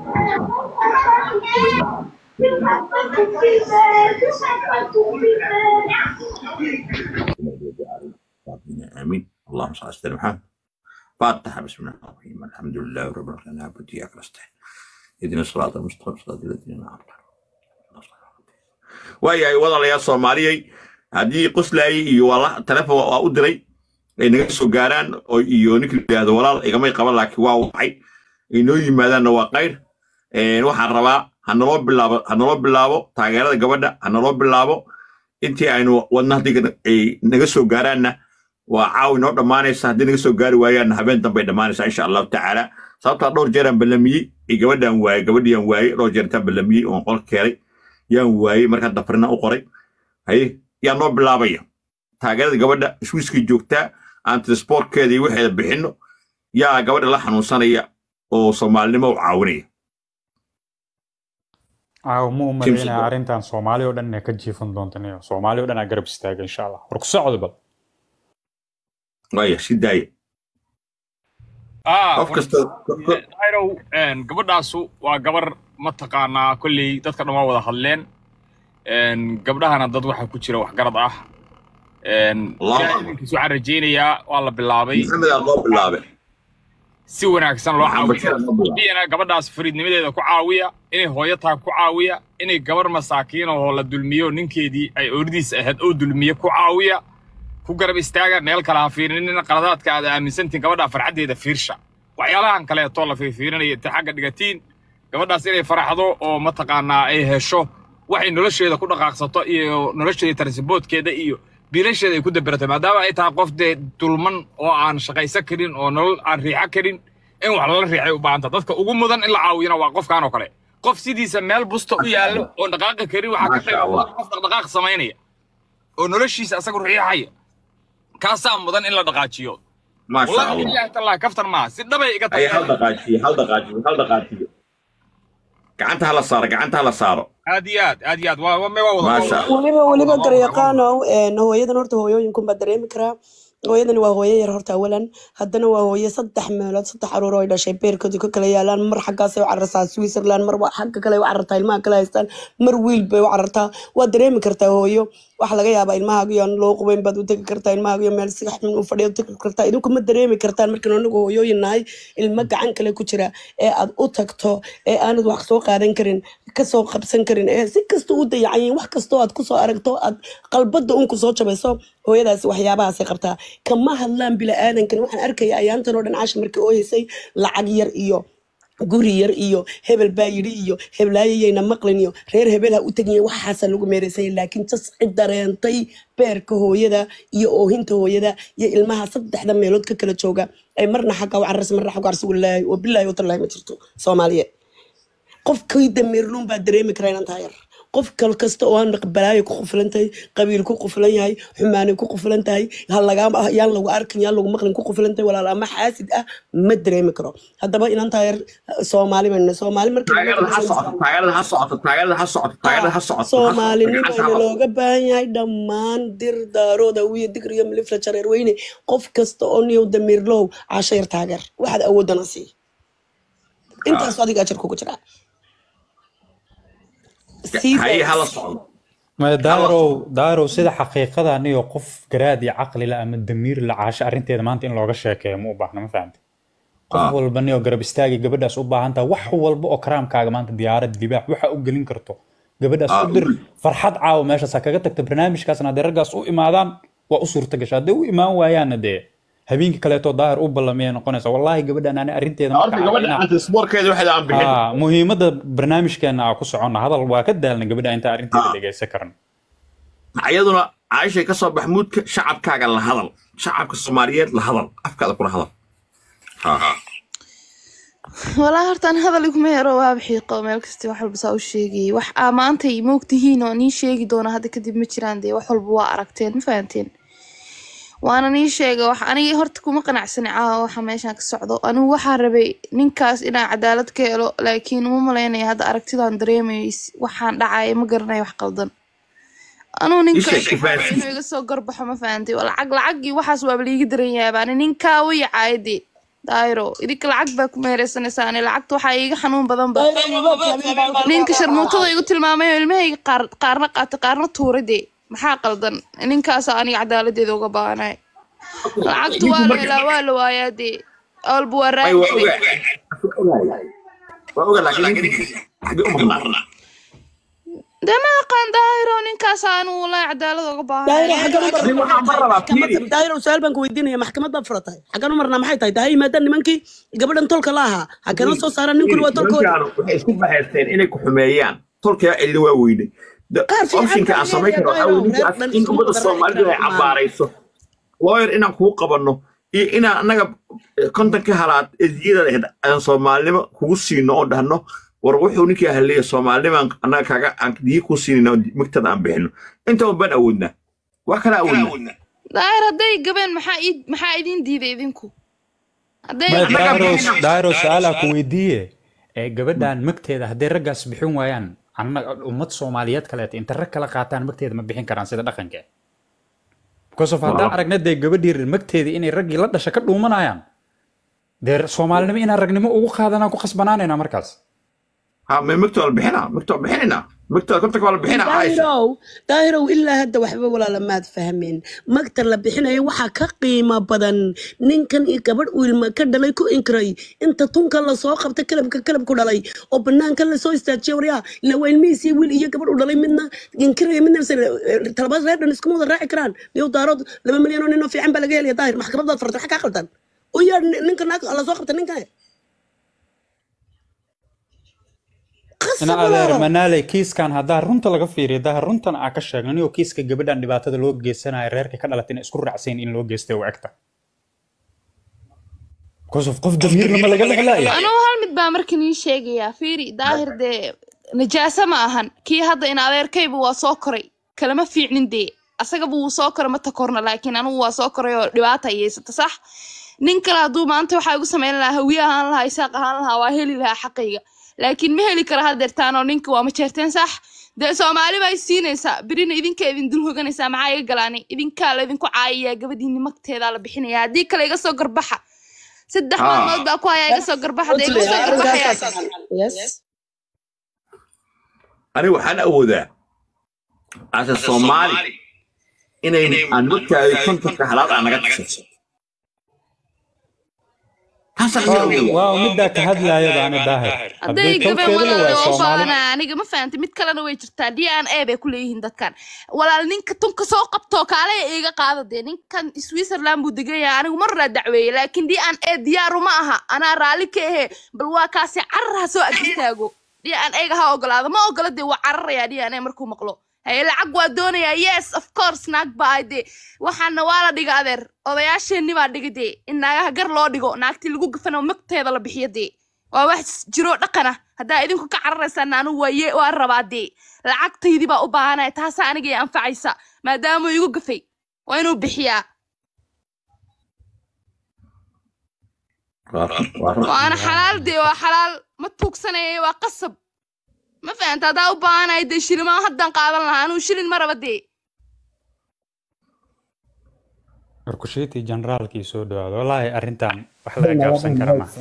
على امين اللهم صل على سيدنا محمد فاتحه بسم الله الرحمن الرحيم الحمد لله رب العالمين نعبد واياك نستعين اهدنا الصراط المستقيم صراط الذين انعمت عليهم waayahay walaalayaal soomaaliyey haddii qoslaayey iyo wala telefon waa u diray ay naga soo gaaraan oo iyo ninka yidhaahdo walaal igamay qaban laakiin waa wacay ay noo yimaadaanna waa qayr waxaan rabaa hanaloo bilaabo hanaloo bilaabo taageerada gabadha hanaloo bilaabo intii aynu wadna haddii ay naga soo gaaraanna waa caawi noo dhammaanaysa haddii naga soo gaari waayaanna habeen dambay dhammaanaysaa insha allahu tacaala sababtaa dhowr jeeraan ballamiyey iyo gabadhaan waayey gabadhiiyaan waayey dhowr jeer intaan ballamiyey oon qol keenay yaan waayey markaa dafrina u qoray haye yaa noo bilaabaya taageerada gabadha swiiskay joogtaa aan transportkeeda iyo waxeeda bixinno yaa gabadha la xanuunsanaya oo soomaalinimo u caawinaya caaw ma u James malaynaya Bond. arrintan soomaali oo dhan inay ka jiifan doonto niyo soomaali oo dhan aa garab istaaga insha allah war ku socdo bal waaya si daaya ah qof kasta ayrow gabadhaasu waa gabar mataqaanaa kolley dadka dhan waa wada hadleen Een, gabdhahana dad waxaa ku jira waxgarad ah Een, Allahu ilaahay Akbar. idinkiis waxaan rajaynayaa waa la bilaabay maxamed aa loo bilaabe si wanaagsan loo Maxamed caawiyo Bashir loo bilaabay. biyana gabadhaas fariidnimadeeda ku caawiya inay hooyo tahay ku caawiya inay gabar masaakiin oo la dulmiyo ninkeedii ay ooridiisa ahayd oo dulmiye ku caawiya ku garab istaaga meel kale ha fiirinina qaladaadka aad aaminsantiin gabadha farxaddeeda fiirsha waxyaalahan kaleeto la fiirfiirinaya inta xagga dhigatiin gabadhaas inay faraxdo oo mataqaanaa ay hesho waxay nolosheeda ku dhaqaaqsato iyo nolosheeda tarsiboodkeeda iyo biilasheeda ay ku daberato maadaama ay tahay qof dee dulman oo aan shaqaysan karin oo nolol aan riixo karin in wax lala riixay u baahanta dadka ugu mudan in la caawiyana waa qofkan oo kale qof sidiisa meel busta u yaallo oo dhaqaaqi karin waxaa ka Masha qayb Allah. qof dhaqdhaqaaq samaynaya oo noloshiisa asaga riixaya kaasaa mudan in la dhaqaajiyo maasha wallahi allah billahi tallahi kaftan maaha si dhabay iga ay hal tahay dhaqaajiyo hal dhaqaajiyo hal dhaqaajiyo gacanta hala saaro gacanta hala saaro aad iyo aad aad iyo aad waa waa- waa wada maasha allah weliba weliba garyaqaanow een, hooyadan horta hooyooyinkunbaa dareemi karaa hooyadani waa hooyo yar horta awalan haddana waa hooyo saddex meelood saddex caruur oo ay dhashay beerkooda ka kala yaalaan mar xaggaasay u carartaa switzerland mar wa- xagga kale ay u carartaa ilmaha kale haystaan mar wiil bay u carartaa waa dareemi kartaa hooyo waxa laga yaabaa ilmahaaga iyo aan loo qubayn baad u tegi kartaa ilmahaaga iyo meel si xun u fadhiya u tegi kartaa idinku ma dareemi kartaan markaan anagu hooyooyin nahay ilmo gacan kale ku jira ee aad u tagto ee aanad wax soo qaadan karin kasoo qabsan karin ee si kasta u dayacan yihiin wax kastoo aad kusoo aragto aad qalbada un kusoo jabayso hooyadaasi waxyaabahaasay qabtaa kama hadlaan bila'aadankan waxaan arkaya ayaantan oo dhan caasha markii ooyeysay lacag yar iyo guri yar iyo hebel baa yidhi iyo heblaayayayna maqlin iyo reer hebel ha u tegiya waxaasa lagu meeraysanya laakiin jas cid dareentay beerka hooyada iyo oohinta hooyada iyo ilmaha saddexda meelood ka kala jooga ay marna xagga u cararsa marna xagga carsi walaahi wa bilaahi watallaahi ma jirto soomaaliyeed qofkii dameerluun baa dareemi karaa inaan taa yar qof kal kasta oo aan balaayo ku qufulan tahay qabiil ku qufulan yahay xumaanay ku qufulan tahay halagaa yaan lagu arkin yaan lagu maqlin ku qufulan tahay walaal ama xaasid ah ma dareemi karo haddaba inaan taa yar soomaali baynu nahay. soomaali markii taageerada ha socoto taageerada ha socoto taageerada ha socoto taageerada ha socoto soomaalinimana looga baahan yahay dhammaan dir daarooda wiya digr iyo milifla jareer weyne qof kasta oo niyow damiirlow caasho yar taageer waxaad awoodana sii intaas adiga ajar kugu jiraa Sii haye daa- hala socdo Ma daarow daarow sida xaqiiqada aniyo qof garaad iyo caqli la ama damiir la caasho arrinteeda maanta in looga sheekeeyo ma u baahna ma fahamte qof Ah. walba niyo garab istaagi gabadhaas u baahan tahay wax walba oo karaamkaaga maanta diyaarad libaax waxa u gelin karto gabadhaas Ah, u dir ul. farxad caawa meeshaas ha kaga tagta barnaamijkaasna haddii raggaas u imaadaan waa u suurta gasha hadday u imaan waayaanna dee habeenkii kaleeto daahir u ballamiyay noqonaysa wallaahi gabadhan ani arrinteeda horta marka gabadha inaa- antisboorkeeda waxda aan bixin Ah, muhiimadda barnaamijkeena aa ku soconna hadal waa ka daalna gabadha inta arrinteeda Ah. dhegaysan karan ayaduna caayishay ka soo bax muudka shacabkaaga la hadal shacabka soomaaliyeed la hadal afkaada kula hadal walaa hortaan hadal iguma hero waaba xiiqo meel kasta wax walba saa u sheegayay wax aa maantay moogtihiin oo nii sheegi doona hadda kadib ma jiraan dee wax walba waa aragteen ma fahanteen waana nii sheega wax aniga horta kuma qanacsani caawa waxa meeshan ka socdo anigu waxaa rabay ninkaas inaan cadaalad ka helo laakiin uma malaynaya hadda aragtidaan dareemayo is- waxaan dhacaya ma garanayo wax qaldan anugu ninka Isha kifaasi. inuu iga soo garbaxo ma fahantay waa lacag lacagii waxaas waaba liiga daran yaaba ani ninkaa u yacaayade daayro idinka lacag baa ku meereysanaysaa ani lacagta waxaa iiga xanuun badan ba ninka sharmuutada igu tilmaamay oo ilmahayga qaar qaarna qaatay qaarna tuuray dee maxaa qaldan ninkaasaa aniga cadaaladeeda uga baahanay lacagtu waa la helaa waa la waayaa dee awalba waa Ay, waa raadi ogaa waa ogaa laakiin ninkii xagee u maqnaa dee ma aqaan daahiro ninkaasaa anigu walaahi cadaalad uga daahiro baahanay xaggan u Nin waxaan bar rabaa fiiri marnaa daahiro su-aal baan ku weydiinaya maxkamad baad furatay xaggan u marnaa maxay tahay dahay yimaadaan nimankii gabadhan tolka la ahaa xaggana soo saaraan ninkuna waa tolkooda nimankaanu waxay isku bahaysteen inay ku xumeeyaan tolkaa celina waa weyne Qaar fiican optionka aan baa samayn karo waxaa leeyahay, weye ninkaas reer dhan in isku ummadda wada soomaalidu ay raaci karaan. cabaarayso lawyer inaan kuu qabanno iyo inaan annaga eh, kontonka halaad ediyada ahayd aan soomaalinimo kugu siino oo dhahno war wuxuu ninkii ahleeya soomaalinimaan annaga kaaga aan diyi kuu siinayna oo migtada aan bixino inta baan awoodnaa wax kala awoodnaa daahir hadday gabeen maxaa ii- maxaa idin diiday idinku hadday Ma Annaga daaro bixina. daaro su-aalaa ku weydiiye ee gabadhan magteeda hadday raggaas bixin waayaan annaga ummad soomaaliyeed kaleeta inta rag kala qaataan magteeda ma bixin karaan sida dhaqanka because of haddaan Waaw. aragna dee gabadhii magteeda inay raggii la dhasha ka dhuumanayaan dee soomaalinimo inaan ragnimo ugu qaadanaa ku khasbanaanayna markaas ha me migta waa la bixinaa migta waa bixinaynaa migta kontonka waa la bixinaa caaisha daahirow daahirow ilaa hadda waxba walaala maad fahmeen magta la bixinayo waxaa ka qiimo badan ninkan iyo gabadh uu ilma ka dhalay ku inkiray inta tunka lasoo qabta kalabka kalabku dhalay oo banaanka lasoo istaajiya waryaa ila waa ilmihiisii wiil iyo gabadh u dhalay midna inkiraya midna talabaad reer dhan iskuma wada raaci karaan niyow daarood laba milyan oo nin oo fiican baa laga helaya daahir maxkamadaad fartay maxaa kaa qaldan u yaa ninka naag lasoo qabta ninkane ina adeer manaaley kiiskan haddaa runta laga fiiriyo daa runtan aa ka sheegnan oo kiiska gabadhan dhibaatada loo geysanayo reerka ka dhalatay inay isku raacsayn in loo geystay u egta because of qof damiirna ma laga lexlaaya anugu hal mid baa markan ii sheegayaa fiiri daahir dee najaaso ma ahan kii hadda in adeerkayba waa soo koray kalama fiicnin dee asagaba wuu soo koray ma takorna laakiin anugu waa soo koray oo dhibaata yeysata sax nin kale hadduu maanta waxaa igu samayn lahaa hawiye ahaan lahaa isaaq ahaan lahaa waa heli lahaa xaqayga laakiin ma heli kara hadeertaan oo ninka waa ma jeerteen sax dee soomaali baa siinaysaa birina idinka idin dul hoganaysaa maxaa iga galaani idinkaa laydinku caayayaa gabadhiini magteedaa la bixinaya haddii kale iga soo garbaxa saddex Ah. maalmood baa ku hayaa iga soo garbaxa dee iga soo garbaxaya yes aniga waxaan awoodaa asa soomaali inay aan markaadi kontonka halaad aan naga tashato taasaan iga awoodaa waaw middaa ka hadlaaya baana daahir hadday haddii gabe tolkeeda la walaal waayo oo soomaali baana aniga ma fahantay mid kalena way jirtaa d n a bay ku leeyihiin dadkan walaal ninka tunka soo qabtoo kaale iga qaada dee ninkan switzerland buu degan yahay anigu marraa dacweeye laakiin d n a diyaaru ma aha anaa raalli ka ahe bal waa kaasi carar ha soo ag istaago d n a-ga ha ogolaado ma ogola dee waa cararayaa d n a markuu maqlo haye lacag waa doonayaa yes of course naag baa ahay dee waxaana waa la dhiga adeer odayaasheenni baa dhiga dee in naagaha gar loo dhigo naagtii lagu gafano magteeda la bixiyo dee waa wax jiro dhaqana haddaa idinku ka cararaysaan anigu waaye waa rabaa dee lacagtaydii baa u baahanaya taasaa aniga i anfacaysa maadaama igu gafay waa inuu bixiyaa Waa run, waa run. waana xalaal dee waa xalaal ma tuugsanaya waa qasab ma fahanta haddaa u baahanaya dee shilimaa haddaan qaadan lahaa anuu shilin ma raba dee warkushiitii generaalkii soo dhawaado wallaahi arrintan wax laga gaabsan kara ma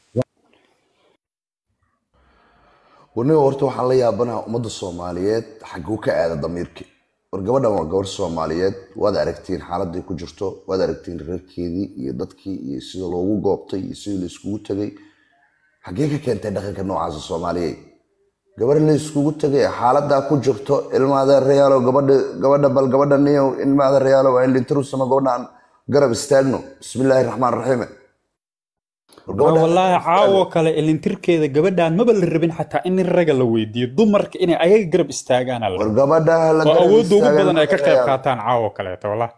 warniga horta waxaan la yaabanaha ummadda soomaaliyeed xaguu ka aada damiirki war gabadhan waa gabar soomaaliyeed waad aragtiin xaaladday ku jirto waad aragtiin reerkeedii iyo dadkii iyo sida loogu goobtay iyo sidii la iskugu tegay xagee ka keentay dhaqanka noocaasa soomaaliyeed gabar la iskugu tegay xaaladaa ku jirto ilmaada reyaalo gabadha gabadha bal gabadha niyow ilmaada reyaalo waa in lintarusama gabadha aan garab istaagno bismillaahi raxmaan raxiime War Waa gabadha- wallaahi caawo kale ilintirkeeda gabadhaan maba la rabin xataa in raga la weydiiyo dumarka inay ayaga garab istaagaana la war gabadha la waa garab awoodda ugu istaagan badan ay ka qayb reyaalo. qaataan caawo kaleeto wallaahi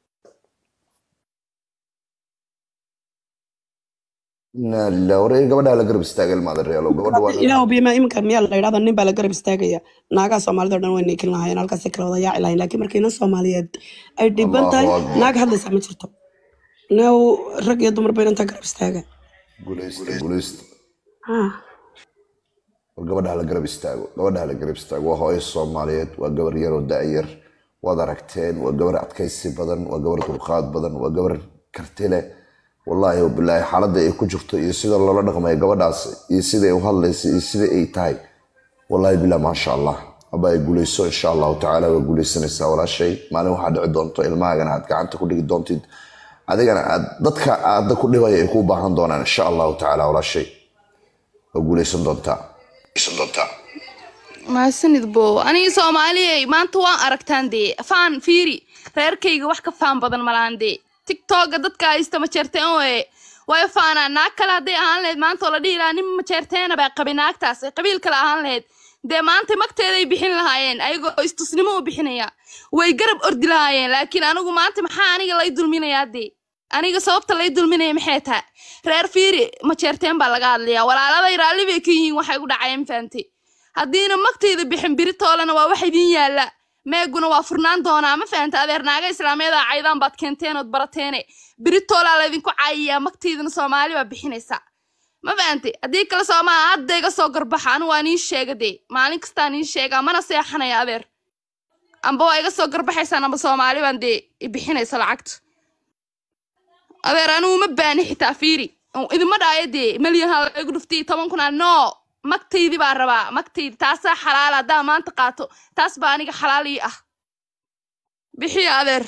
inaa lilah war gabadha la garab istaaga ilmaada reyaalo gabadha waa ilaahu bima iminka miyaa la yidhahda nin baa la garab istaagaya naagaha soomaalida o dhan way niikin lahaayeen halkaasi kala wada yaaci lahayn laakiin markii nin soomaaliyeed ay dhiban tahay Allahu Akbar. naag hadlaysa ma jirto now rag iyo dumar bay intaa garab istaaga guuleysta guuleysta Ah. war gabadha la garab istaago gabadha la garab istaago waa hooyo soomaaliyeed waa gabar yaroo da-yar waad aragteen waa gabar adkaysi badan waa gabar dulqaad badan waa gabar karti leh wallaahi wabilaahi xaaladda ay ku jirto iyo sida loola dhaqmayo gabadhaas iyo sida ay u hadlayso iyo sida ay tahay wallaahi billah maasha allah haba ay guuleyso insha allahu tacaala waa guuleysanaysaa walaashay maalin waxaa dhici doonto ilmahaagana aad gacanta ku dhigi doontid adigana aad dadka aada ku dhibaya ay ku baahan doonaan insha allahu tacaala walaashay waa guuleysan doontaa guuleysan doontaa mahadsanid bo aniga soomaaliyey maanta waan aragtaan dee faan fiiri reerkayga wax ka faan badan malahan dee tiktoka dadka haysta majeerteen waye way faanaa naag kale hadday ahaan lahayd maanta oo la dhihi lahaa nin majeerteena baa qabi naagtaas ay qabiil kale ahaan lahayd dee maanta magteeday bixin lahaayeen ayagoo istusnimo u bixinaya way garab ordi lahaayeen laakiin anigu maanta maxaa aniga lay dulminayaa dee aniga sababta lay dulminaya maxay tahay reer fiiri majeerteen baa laga hadlayaa walaaladay raalli bay ka yihiin waxay ku dhacayeen fahamtay haddiina magtayda bixin biritoolena waa wax idin yaalla meeguna waa furnaan doonaa ma fahanta adeer naaga islaamiyada caydaan baad keenteen ood barateene biritoolaa laydinku caayiyaa magtaydana soomaali baa bixinaysa ma fahantay haddii kale soomaa hadda iga soo garbaxa anu waa nii sheega dee maalin kastaa nii sheegaa mana seexanaya adeer amba waa iga soo garbaxaysaan amba soomaali baan dee i bixinaysa lacagta adeer anugu ma baani xitaa fiiri idima dhaayo dee malyan ha igu dhuftii toban kun aa no magtaydii baa rabaa magtaydi taasaa xalaala haddaa maanta qaato taas baa aniga xalaal ii ah bixiya adeer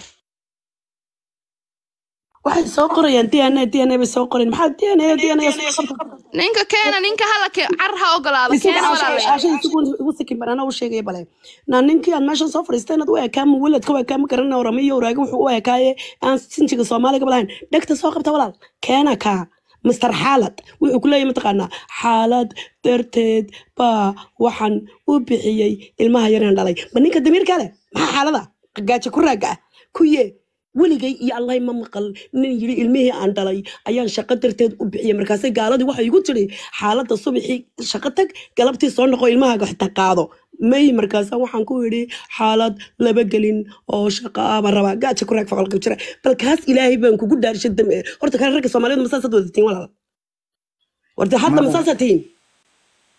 waxay soo qorayaan dna dna bay soo qoreen maxaa dna dna ninka keena ninka hala ke car ha ogolaado keena walaalayaal igu sikin baan anaa u sheegaya bale na ninkii aad meeshan soo fadhiisteen aad u ekaama weladka u ekaama garana oramiyo waraagi wuxuu u ekaaye aan sinjiga soomaaliga balahayn dhegta soo qabta walaal keena kaa mister xaalad wuxuu ku leeyahy mataqaanaa xaalad darteed baa waxaan u bixiyey ilmaha yaraan dhalay ma ninka damiirka leh maxaa xaalada gaajo ku raaga ah kuye weligay iyo allahay ma maqal nin yidhi ilmihii aan dhalay ayaan shaqo darteed u bixiyey markaasay gaaladii waxay igu tiri xaaladda subaxii shaqo tag galabtii soo noqo ilmahaaga xitaa qaado may markaasa waxaan ku yidhi xaalad laba gelin oo shaqo ah baan rabaa gaaja ku raag faqalka jira bal kaas ilaahay baan kugu dhaarishay dambe horta kale ragga soomaaliyeed masaasaad wadatiin walaal warta hadda masaasaad tihiin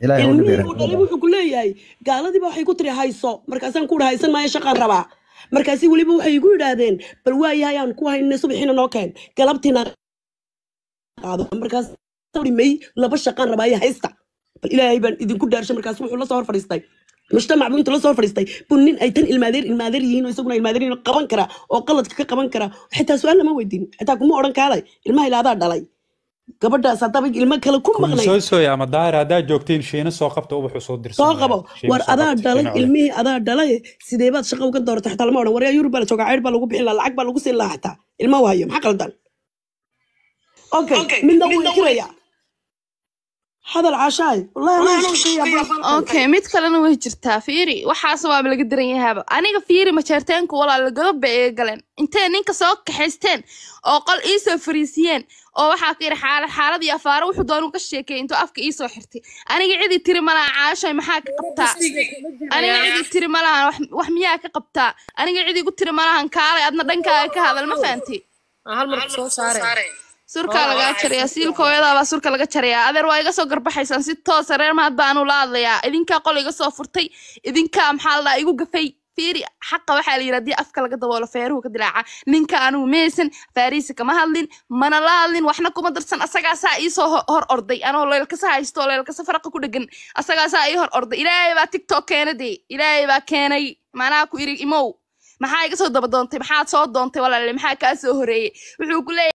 ilaahay hau ilmihii dhibeera uu dhalay wuxuu ku leeyahay gaaladiiba waxay ku tiri hayso markaasaan ku haysan maayo shaqaan rabaa markaasi weliba waxay igu yidhaahdeen bal waayahay aan ku haynay subaxiina noo keen galabtiina qaado markaas may laba shaqaan rabaa iyo haysta bal ilaahay baan idinku dhaarshay markaas wuxuu la soo hor fadhiistay mujtamac buu intuu la soo fadhiistay buu nin ay tan ilmaadeer ilmaadeer yihiin oo isaguna ilmaadeer yihiin oo qaban kara oo qaladka ka qaban kara xitaa su-aal lama weydiin xitaa kuma odhan kaalay ilmaha ilaadaa dhalay gabadhaas haddaba ilmo kale ku maqnay soo sooy ama daahir haddaad joogtiin shiina soo qabta ubaxu soo dirsan soo qabo war adaa dhalay ilmihii adaa dhalay sidee baad shaqo uga dooratay xitaa lama odhan waryaa yurub baa la joogaa ceydh baa lagu bixin lahaa lacag baa lagu siin lahaa xitaa ilma u hayo maxaa qaldan okay midna wuu inkiraya hadal caashaay wallahi anaa inkiraya okay mid kalena way jirtaa fiiri waxaas waaba laga daran yahaaba aniga fiiri majeerteenku walaala godob bay iga galeen intay ninka soo kaxaysteen oo qol iisoo fariisiyeen oo waxaa ka yidhi xaalad xaalad iyo afaaro wuxuu doonuu ka sheekeeyay intuu afka iisoo xirtay aniga cidii tiri malaha caashay maxaa ka qabtaa aniga cidii tiri malahan wax wax miyaa ka qabtaa aniga cidii ku tiri malahan kaalay adna dhankaaga ka hadal ma fahanti hal mar soo saare surkaa lagaa jarayaa siilka hooyadaabaa surka laga jarayaa adeer waa iga soo garbaxaysaan si toosa reer mahad baanu la hadlayaa idinkaa qol iga soo furtay idinkaa maxaa la dhahaa igu gafay fiiri xaqa waxaa la yidhi haddii afka laga daboolo feeruhu ka dilaaca ninka anugu meesan faariisa kama hadlin mana la hadlin waxna kuma darsan asagaasaa iisoo ho- hor orday anoo leelkasa haysto oo leelkasa faraqa ku dhegan asagaasaa ii hor orday ilaahay baa tiktok keena dee ilaahay baa keenay macnaha ku iri imow maxaa iga soo daba doontay maxaad soo doontay walaale maxaa kaa soo horeeyey wuxuu ku leeyahay